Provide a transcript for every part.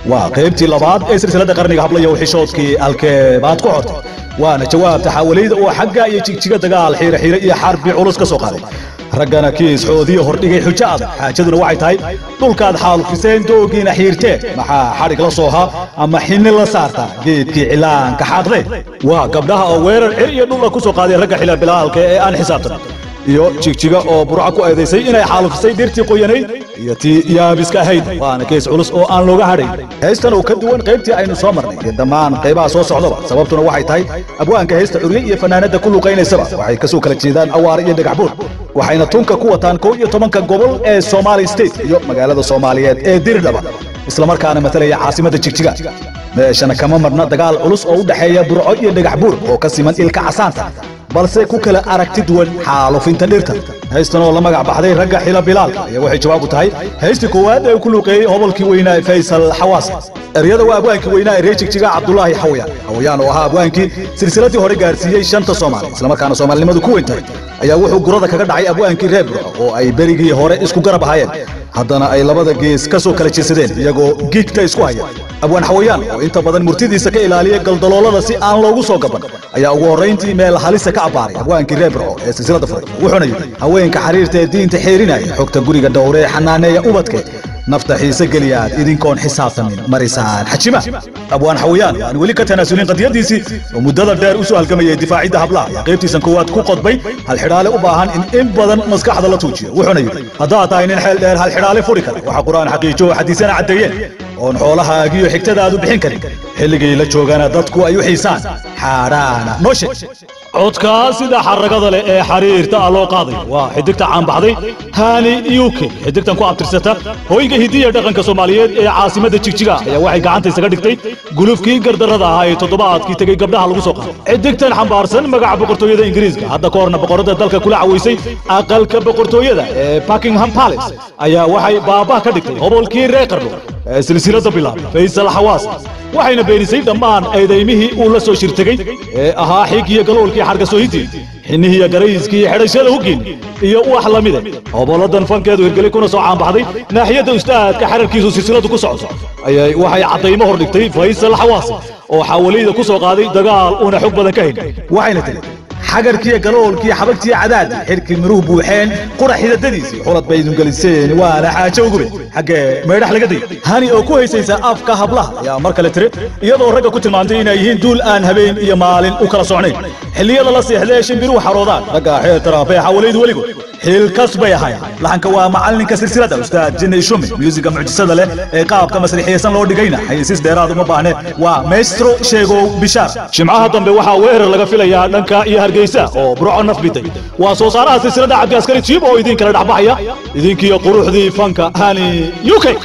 waa qaybtii labaad ee silsiladda qarniga hablayo xishoodkii alkeebaad ku xortay waana jawaabta xaawalayda oo xagga iyo jigjiga dagaal xiire xiire iyo xarbi culus ka soo qaaday raggana kiis xoodiyo hordhigay xujo adag xaajaduna waxay tahay dhulkaad xaalufiseen doogiina xiirteen maxaa xadhig la soohaa ama xinni la saartaa geedkii cilaanka xaaqdee waa gabdhaha oo weerar cir iyo dhulla ku soo qaaday ragga xila bilaalka ee aan xisaabtan iyo jigjiga oo burca ku eedaysay inay xaalufisay dhirtii qoyanayd iyo tii yaabiska ahayd waana kees culus oo aan looga hadhayn heystan oo ka duwan qaybtii aynu soo marnay iyo dhammaan qaybaha soo socdaba sababtuna waxay tahay abwaanka heysta curye iyo fanaanadda ku luqaynaysaba waxay ka soo kala jeedaan awaare iyo dhagaxbuur waxayna tunka ku wataan kow iyo tobanka gobol ee somali state iyo magaalada soomaaliyeed ee diridhaba islamarkaana matalaya caasimadda jigjiga meeshana kama marna dagaal culus oo u dhexeeya burco iyo dhagaxbuur oo ka siman ilka casaanta balse ku kala aragti duwan xaalufinta dhirta haystan oo la magac baxday ragga xila bilaalka ayaa waxay jawaab u tahay haystii koowaad ee ku luuqeeyey hobolkii weynaa faysal xawaas eryada waa abwaankii weynaa ee reer jigjiga cabdulaahi xawayaan xawayaan oo ahaa abwaankii silsiladii hore gaarsiiyey shanta soomaali islamarkaana soomaalinimadu ku weyn tahay ayaa wuxuu gurada kaga dhacay abwaankii reer burco oo ay berigii hore isku garab ahaayeen haddana ay labada gees ka soo kala jirsadeen iyagoo giigta isku haya abwaan xawayaan oo inta badan murtidiisa ka ilaaliya galdaloolada si aan loogu soo gaban ayaa ugu horrayntii meel halisa ka abbaaray abwaankii reer burco ee silsilada furay wuxuuna yidhi haweenka xiriirta ee diinta xeerinaya xogta guriga dhowre ee xanaaneeya ubadke nafta xiise geliyaad idinkoon xisaabtamin marisaan xajima abwaan xawayaan aan weli ka tanaasulin qadiyadiisii oo muddada dheer u soo halgamayay difaacidda hablaha ayaa qaybtiisan koowaad ku qodbay hal xidhaale u baahan in in badan maskaxda la tuujiyo wuxuuna yidhi haddaad tahay nin xeel dheer hal xidhaale furi kara waxa qur'aan xaqiijo oo xadiisana caddeeyeen oon xoolahaagiyo xigtadaadu bixin karin xilligii la joogana dadku ay u xiisaan xaadhaana noo sheeg codkaa sida xaragada leh ee xariirta ah loo qaaday waa xidigta caanbaxday hani uk xidigtan ku abtirsata hooyinka hidiya dhaqanka soomaaliyeed ee caasimadda jigjiga ayaa waxay gacanta isaga dhigtay gulufkii gardarrada ahaa ee toddobaadkii tegey gabdhaha lagu soo qaaday xidigtan xambaarsan magaca boqortooyada ingiriiska hadda ka horna boqorada dalka kula cawaysay aqalka boqortooyada ee buckingham palace ayaa waxay baabah ka dhigtay hobolkii reer qarno ee silsilada bilaab faysal xawaas waxayna beenisay dhammaan eedaymihii uu la soo shirtegey ee ahaa xig iyo galoolkii xargasooyintii xinnihiiyo garayskii xidhashada hugin iyo wax la mide hoboladan fankeedu hirgelay kuna soo caanbaxday naaxiyadda ustaadka xararkiisu silsiladu ku socdo ayay waxay caddaymo hor dhigtay faysal xawaasi oo xawalayda ku soo qaaday dagaal uuna xog badan ka hayn waxayna tiri xagarkiiyo galoolkii xabagtii cadaadi xidhkii miruhu buuxeen qura xidadadiisii xulad bay idingeliseen waana xaajo ugube xaggee meydhax laga day hani oo ku haysaysa afka hablaha ayaa mar kale tiri iyadoo ragga ku tilmaantay inay yihiin duul aan habeen iyo maalin u kala socnayn xilliyada la seexdee shimbiruhu xaroodaan ragga xeel taraafee xawalaydu weligood xilkas bay ahaayeen laxanka waa macallinka silsilada ustaad jinni ishumi muusiga mucjisada leh ee qaabka masrixiyeysan loo dhigayna xayisiis dheeraad uma baahne waa maestro sheegow bishaar jimcaha dambe waxaa weerar laga filayaa dhanka iyo hargeysa oo burco naf biday waa soo saaraha silsilada cabdi askari jiib oo idin kala dhexbaxaya idinkiyo quruxdii fanka hani u k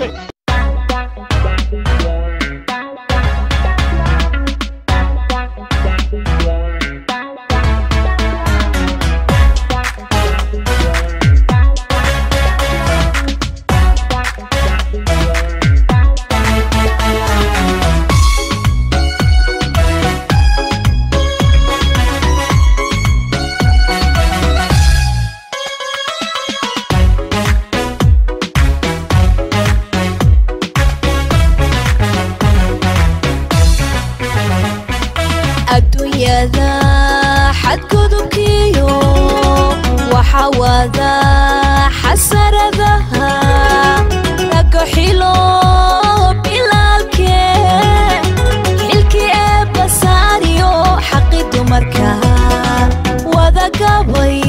adduunyada xadgudubkiyo waxa wada xasaradaha ragga xilo bilaalke xilkii ee basaariyo xaqi dumarka wada gabay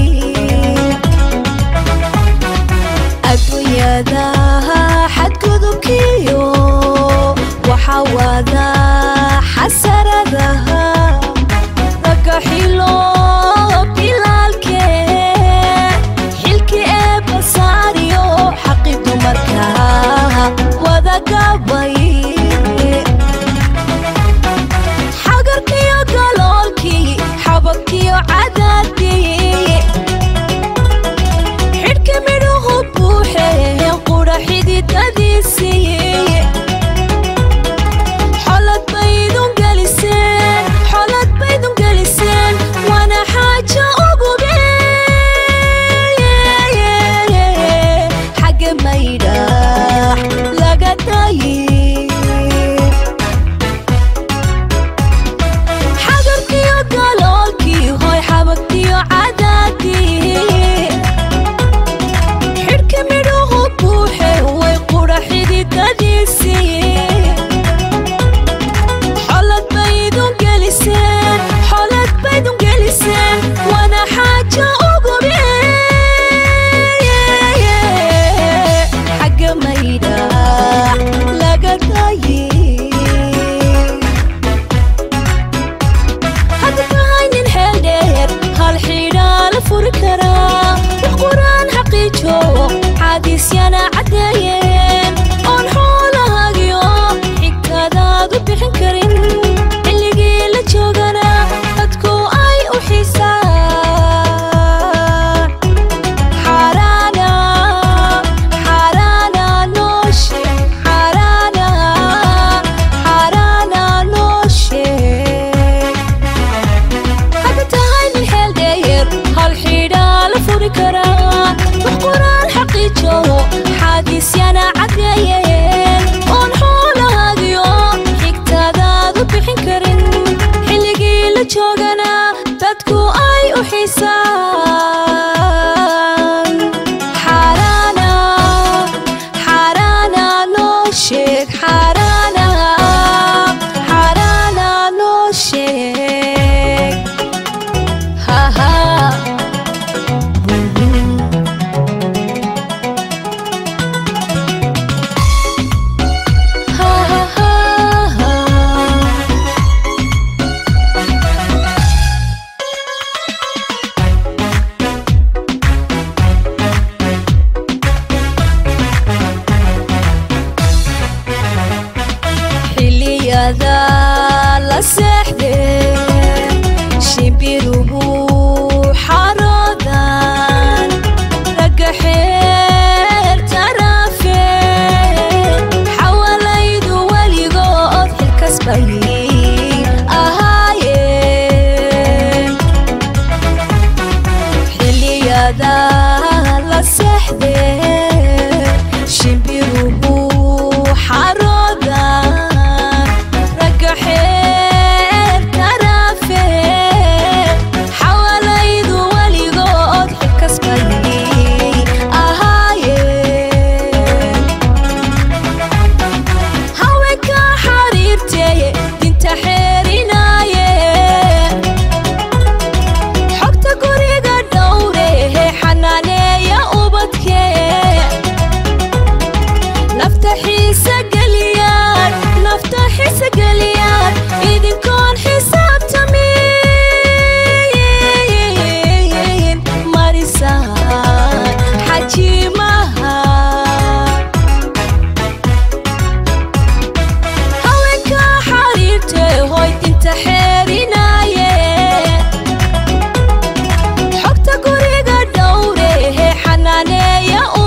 adduunyada xadgudubkiyo waxa wada xasaradaha ragga xilo bilaalke xilkii xereeya